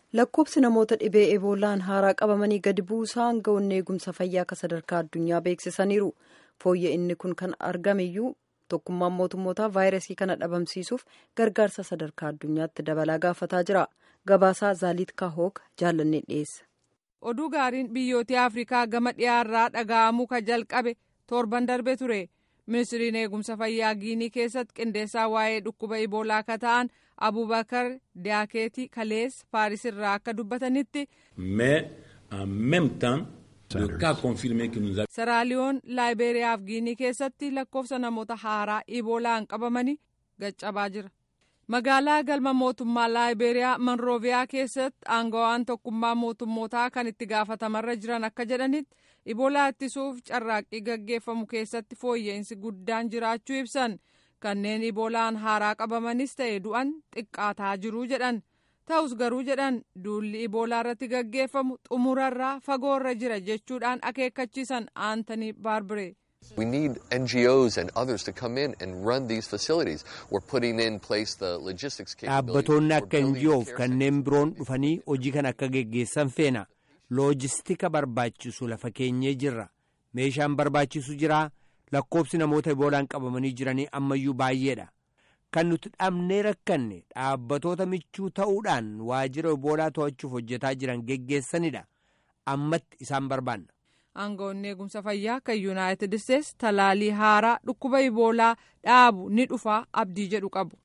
lakkoobsi namoota dhibee eboolaan haaraa qabamanii gadi buusaa aangawoonni eegumsa fayyaa akka sadarkaa addunyaa beeksisaniiru fooyya inni kun kan argameyyuu tokkummaan mootummootaa vaayirasii kana dhabamsiisuuf gargaarsa sadarkaa addunyaatti dabalaa gaafataa jira gabaasaa zaaliit kaahoog jaallannee dhiyeessa. oduu gaariin biyyoota afrikaa gama dhiyaarraa dhaga'amuu ka jalqabe torban darbe ture ministiriin eegumsa fayyaa giinii keessatti qindeessaa waa'ee dhukkuba iboolaa akka ta'an abubakar diyaakeetii kalees paaris irraa akka dubbatanitti. seraaliyoon laayibeeriyaa fi giinii keessatti lakkoofsa namoota haaraa iboolaan qabamanii gaccabaa jira. magaalaa galma mootummaa laayibeeriyaa monrooviyaa keessatti aangawaan tokkummaa mootummootaa kan itti gaafatamarra jiran akka jedhanitti iboolaa ittisuuf carraaqqii gaggeeffamu keessatti fooyya'insi guddaan jiraachuu ibsan kanneen iboolaan haaraa qabamanis ta'e du'an xiqqaataa jiruu jedhan ta'us garuu jedhan duulli iboolaa irratti gaggeeffamu xumurarraa fagoorra jira jechuudhaan akeekkachiisan aantanii baarbiree. We need NGOs and others to come in and run these facilities. We're putting in place the logistics Dhaabbatoonni akka NGOf kanneen biroon dhufanii hojii kan akka geggeessan feena. Loojistika barbaachisu lafa keenyee jirra. Meeshaan barbaachisu jira. Lakkoobsi namoota iboolaan qabamanii jiranii ammayyuu baay'eedha. Kan nuti dhabnee rakkanne dhaabbatoota michuu ta'uudhaan waajjira iboolaa to'achuuf hojjetaa jiran geggeessanidha. Ammatti isaan barbaanna. aangawoonni eegumsa fayyaa kan yuunaayitid isteetsi talaalii haaraa dhukkuba iboolaa dhaabu ni dhufa abdii jedhu qabu.